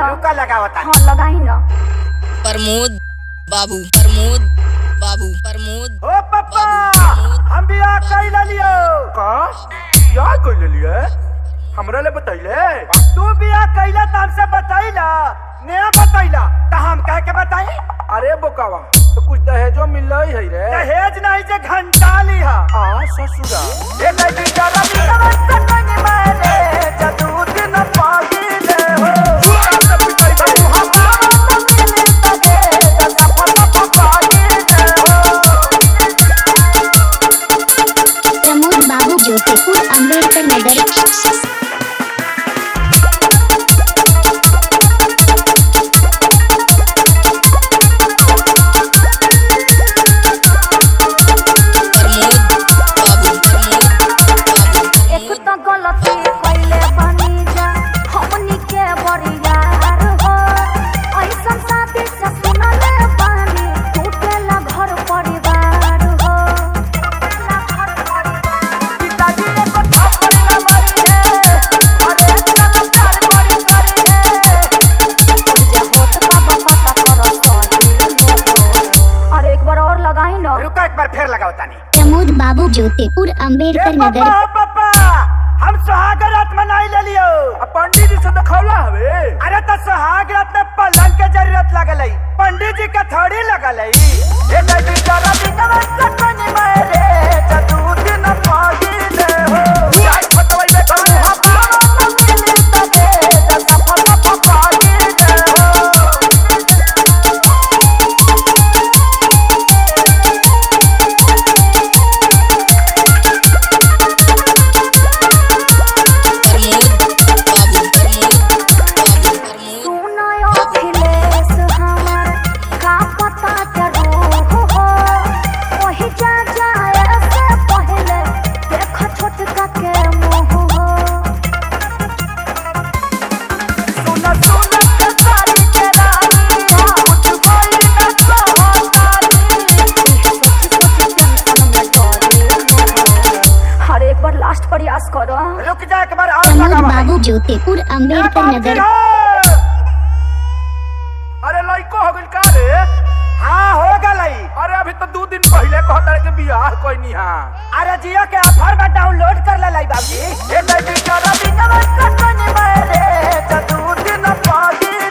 न रुका लगावता हाँ लगाई न प्रमोद बाबू प्रमोद बाबू प्रमोद ओ पप्पा हम भी आ कैला लियो का या कइले लिए हमरा ले बतैले तू भी आ कैला त हमसे बतैला नया बतैला त हम कह के बताई अरे बोकावा तो कुछ दहेजो मिल रही है रे दहेज नहीं जे घंटा लिहा आ ससुरा ए बेटी जरा भी नमस्ते कनी मारे जदू दिन पागिले हो सब पिटाई बड़ी हम नमस्ते मिले तगे सपन पागिले हो प्रमोद बाबू ज्योतिपुर अम्बेडकर नगर प्रमोद बाबू प्रमोद बाबू एक तो गलती कैले बनी जा हमनी के बरियार हो ऐसन साथी से सुनले बानी टूटेला घर परिवार हो टूटेला घर परिवार पिताजी ने को थप्पड़ ना मारी है अरे नमस्कार बड़ी करी है जे होत बाबा पता कर सही अरे एक बार और लगाई न रुका एक बार फिर लगाओ तानी प्रमोद बाबू ज्योतिपुर ए अम्बेडकर पप्पा नगर हो पप्पा हम सुहाग रात मनाई ले लियो आ पंडित जी से दिखौला हवे अरे तो सुहाग रात में पलंग के जरूरत लगल है पंडित जी का थोड़ी लगल है ए बेटी जरा भी नमस्ते कनी मारे जदू दिन पागिले हो जाई फटवई ले करे हम नमस्ते मिले तगे सपन पागिले हो प्रमोद बाबू प्रमोद बाबू प्रमोद सुनायो अखिलेश हमर का पता जरूर हो वही जा जाए से पहले देख छोटका के मुंह हो सुन सुन के सारी के रानी कुछ कोई न कहतानी हर एक बार लास्ट प्रयास करो रुक जा एक बार और प्रमोद लगा बाबू ज्योतिपुर अम्बेडकर नगर अरे लइको हो गइल का रे हाँ हो गई अरे अभी तो दो दिन पहले कहता के बियाह कोई नहीं हां अरे जियो के ऑफर में डाउनलोड कर ले लाई बाबूजी ए बेटी जरा भी नमस्ते कनी मारे जदू दिन पागिले